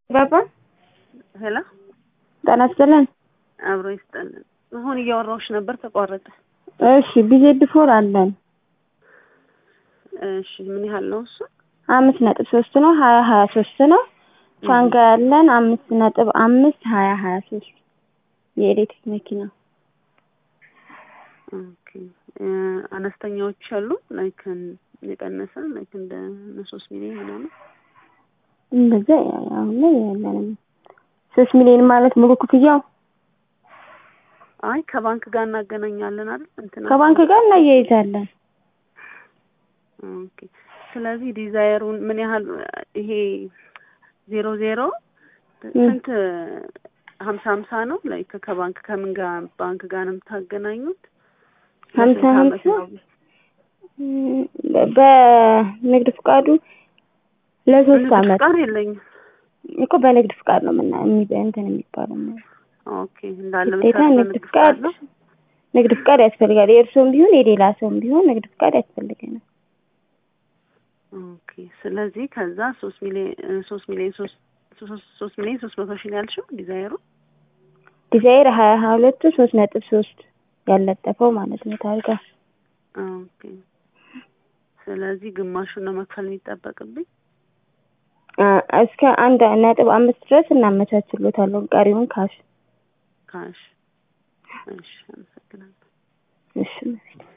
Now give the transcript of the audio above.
ባባ ሄሎ ጤና ይስጥልን። አብሮ ይስጠልን። አሁን እያወራሁሽ ነበር ተቋረጠ። እሺ ቢዜድ ፎር አለን እሺ ምን ያህል ነው እሱ? አምስት ነጥብ ሶስት ነው ሀያ ሀያ ሶስት ነው። ሻንጋ ያለን አምስት ነጥብ አምስት ሀያ ሀያ ሶስት የኤሌክትሪክ መኪና ኦኬ እ አነስተኛዎች አሉ ላይክ የቀነሰ ላይክ እንደ ሶስት ሚሊዮን ምናምን እንደዛ አሁን ላይ ያለንም ሶስት ሚሊዮን ማለት ሙሉ ክፍያው አይ ከባንክ ጋር እናገናኛለን አይደል? እንትና ከባንክ ጋር እናያይዛለን። ኦኬ ስለዚህ ዲዛይሩን ምን ያህል ይሄ ዜሮ ዜሮ ስንት ሀምሳ ሀምሳ ነው ላይክ ከባንክ ከምን ጋር ባንክ ጋር ነው የምታገናኙት? ሀምሳ ለስንት ዓመት ሀምሳ ነው? በንግድ ፍቃዱ ለሶስት ንግድ አመት ፍቃድ የለኝም። እኮ በንግድ ፍቃድ ነው ምና የሚ- እንትን የሚባለው ኦኬ እንዳለ ግዴታ መስራት ንግድ በንግድ ፍቃድ ፍቃድ ነው። ንግድ ፍቃድ ያስፈልጋል። የእርስዎም ቢሆን የሌላ ሰውም ቢሆን ንግድ ፍቃድ ያስፈልገናል። ኦኬ ስለዚህ ከዛ ሶስት ሚሊዮን ሶስት ሚሊዮን ሶስት ሶስት ሶስት ሚሊዮን ሶስት መቶ ሺህ ነው ያልሽው ዲዛይሩ? ዲዛይር ሀያ ሀያ ሁለቱ ሶስት ነጥብ ሶስት ያለጠፈው ማለት ነው ታርጋ ኦኬ ስለዚህ ግማሹን ነው መክፈል የሚጠበቅብኝ። አ፣ እስከ አንድ ነጥብ አምስት ድረስ እናመቻችሎታለን። ቀሪውን ካሽ ካሽ እሺ፣ አመሰግናለሁ። እሺ